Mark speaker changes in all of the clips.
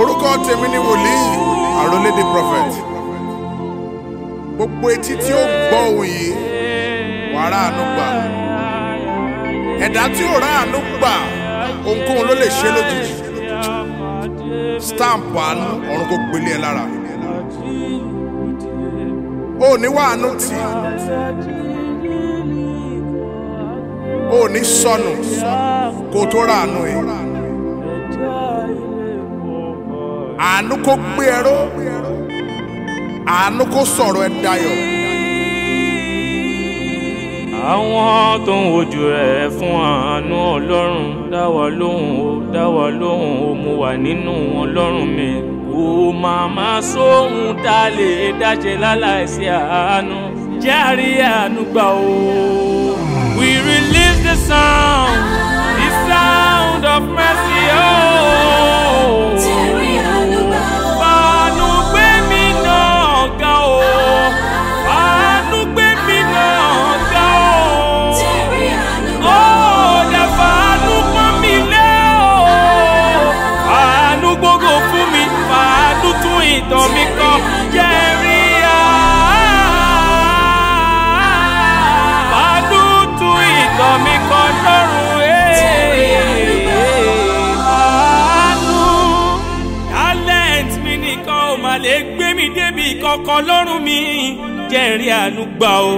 Speaker 1: orúkọ tèmi ni wòlíì àròlédè prophet gbogbo etí tí ó gbọ́ ohùn yìí wàá ráàánú gbà ẹ̀dá tí ò ráàánú gbà ohunkóhun ló lè ṣe lójijì stamp àánú ọ̀run kò gbélé ẹ lára o ní wàánú tì o ní sọnù kó tó ráàánú yìí àánú kó gbé ẹ ró àánú kó sọ̀rọ̀ ẹ dayọ̀.
Speaker 2: àwọn tó ń wojú rẹ̀ fún àánú ọlọ́run dáwọ́ lóhùn ó dáwọ́ lóhùn ó mo wà nínú ọlọ́run mi kò máa má sóhun tá a lè dáṣe láláìsí àánú járe àánú gbà ó. we release the sound the sound of mercy oh. Fàánú gbé mi náà ga o. Fàánú gbé mi náà ga o. Ó dẹ̀ fàánú pọ́n mi lé o. Fàánú gbogbo fún mi. Fàánú tún ìtàn mi kọ. Jẹ́rí à. Fàánú tún ìtàn mi kọ lọ́rùn àánú talent mi nìkan ò mà lè gbé mi débi kankan lọ́rùn mi jẹ́rìí àánú gbà o.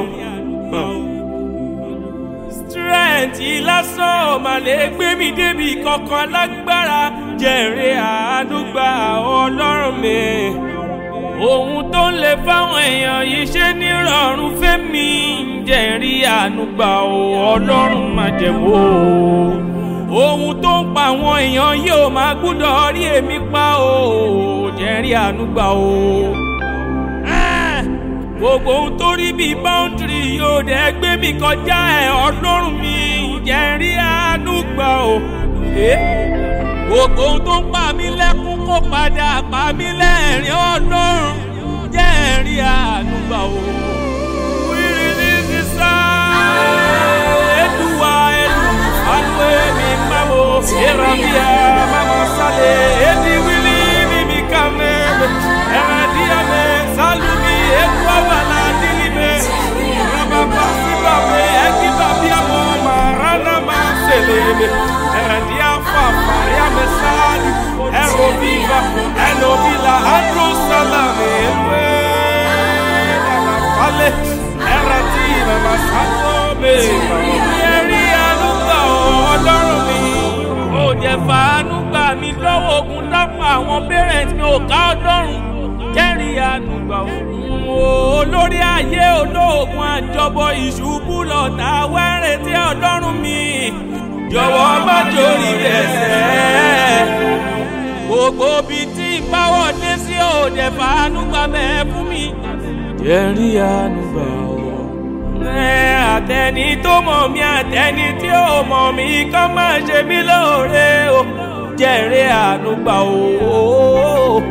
Speaker 2: strength lásán ò mà lè gbé mi débi kankan lágbára jẹ́rìí àánú gbà ọlọ́run mi. ohun tó ń lè fáwọn èèyàn yìí ṣe nírọ̀rùn fẹ́mi jẹ́rìí àánú gbà o ọlọ́run má jẹ̀wọ́ o ohun tó ń pa àwọn èèyàn yóò máa gbúdọ̀ rí èmi pa o jẹ́rìí àánú gbà o. Ah! gbogbo ohun tó rí bíi báńdìrì yóò dẹ̀ gbé mi kọjá ẹ̀ ọlọ́run mi jẹ́rìí àánú gbà o. Eh? gbogbo ohun tó ń pa mí lẹ́kún kó padà pa mí lẹ́rìn ọlọ́run jẹ́rìí àánú gbà o. We release the sound. Eduwa, Edu, Alwe, mi mamo, Erabia, mama sale, Edi wili, mi mi kame, Eradia me, salumi, Edwa wala dilibe, Rababa sibabe, Eki babia mo, marana ma selebe, Eradia fa, faria me sali, Ero viva, Eno vila, Andro salame, Ewe, Nana fale, Erati, mama salome, Yẹrí àánú gbà ọ́ ọlọ́run mi. Ó jẹ́ fàánú gbà mí lọ́wọ́ ogun dápọ̀ àwọn parents mi ò ká ọlọ́run. Jẹ́rí àánú gbà ọ́. Olórí ayé olóògùn àjọbọ ìṣubú lọ́tà wẹ́rẹ̀ tí ọlọ́run mi. Jọ̀wọ́ má jórí ẹsẹ̀. Gbogbo ibi tí ìbáwọ̀ dé sí òde fàánú gbà mẹ́ fún mi. Jẹ́rí àánú gbà ọ́ ẹ àtẹni tó mọ̀ mí àtẹni tí ò mọ̀ mí kọ́ máa ṣe mí lóore o jẹ́rìí àánú gbà o.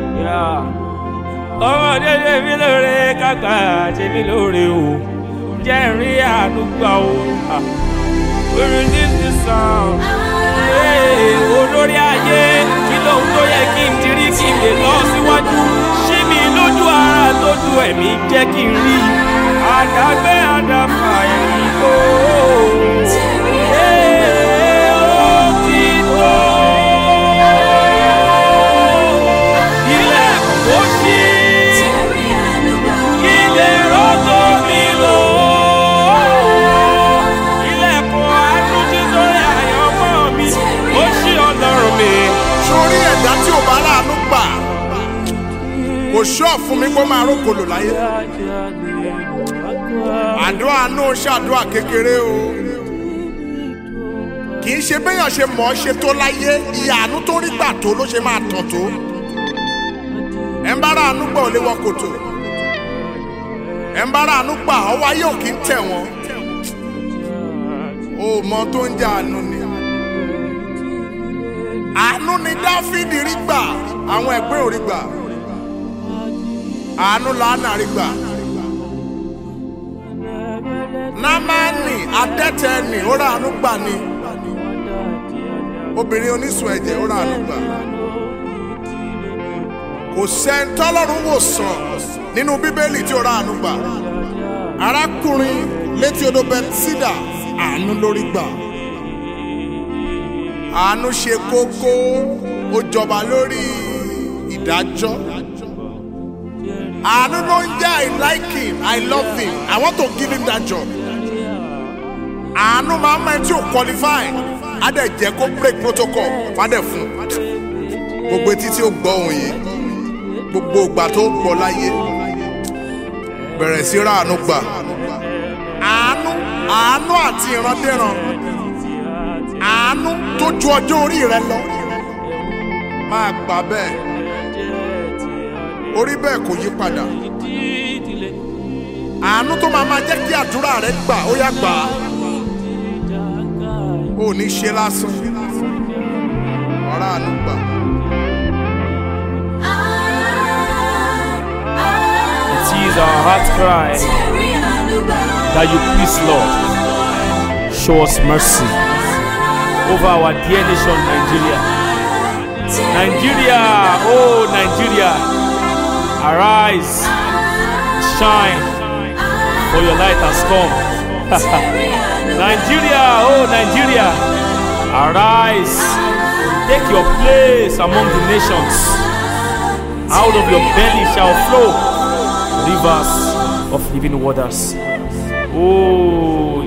Speaker 2: ọmọdé ṣe mí lóore kàkà ṣe mí lóore o jẹ́rìí àánú gbà o. orin this is sound. olórí ayé kí lóhun tó yẹ kí n dirí kí n lè lọ síwájú ṣí mi lójú ara tójú ẹ̀mí jẹ́ kí n rí àdàgbé àdàfà ẹ̀yìn kò.
Speaker 1: sórí ẹ̀dá tí ò bá láàánú gbà kò ṣọ́ fún mi kó máa rókòlò láyé àdúrà náà ṣàdúrà kékeré o kì í ṣe béèyàn ṣe mọ̀ ọ́ ṣe tó láyé iye àánú tó rí gbà tó ló ṣe máa tàn tó ẹ̀ ń bá ra àánú gbà ò lè wọ kòtò ẹ̀ ń bá ra àánú gbà ọwọ́ ayé ò kì í tẹ̀ wọ́n o mọ tó ń jẹ àánú ni àánú ni dáfídì rí gbà àwọn ẹgbẹ́ ò rí gbà àánú làánà rí gbà námánì adẹ́tẹ̀ẹ́nì ó rà àánú gbà ni obìnrin onísun ẹ̀jẹ̀ ó rà àánú gbà kò sẹ́ńtọ́lọ́run wò sàn nínú bíbélì tí ó ra àánú gbà arákùnrin létí odò bẹtísídà àánú lórí gbà àánú ṣe kókó ó jọba lórí ìdájọ́ àánú ló ń jẹ́ i like him i love him i want to give him that job àánú máa ń mọ ẹni tí ò qualify á dẹ̀ jẹ́ kó break protocol fádẹ̀ fún gbogbo etí tí ó gbọ́ òun yìí gbogbo ìgbà tó gbọ́ láyé bẹ̀rẹ̀ sí ráàánú gbà àánú àánú àti ìrandéran àánú tó ju ọjọ́ orí rẹ lọ máa gbà bẹ́ẹ̀ orí bẹ́ẹ̀ kò yí padà àánú tó máa máa jẹ́ kí àdúrà rẹ gbà ó yá gbà á ò ní ṣe lásán ọ̀rá àánú gbà.
Speaker 2: It is our heart cry that you please, Lord, show us mercy over our dear nation, Nigeria. Nigeria, oh Nigeria, arise, shine, for your light has come. Nigeria, oh Nigeria, arise, take your place among the nations. Out of your belly shall flow rivers of living waters. Oh,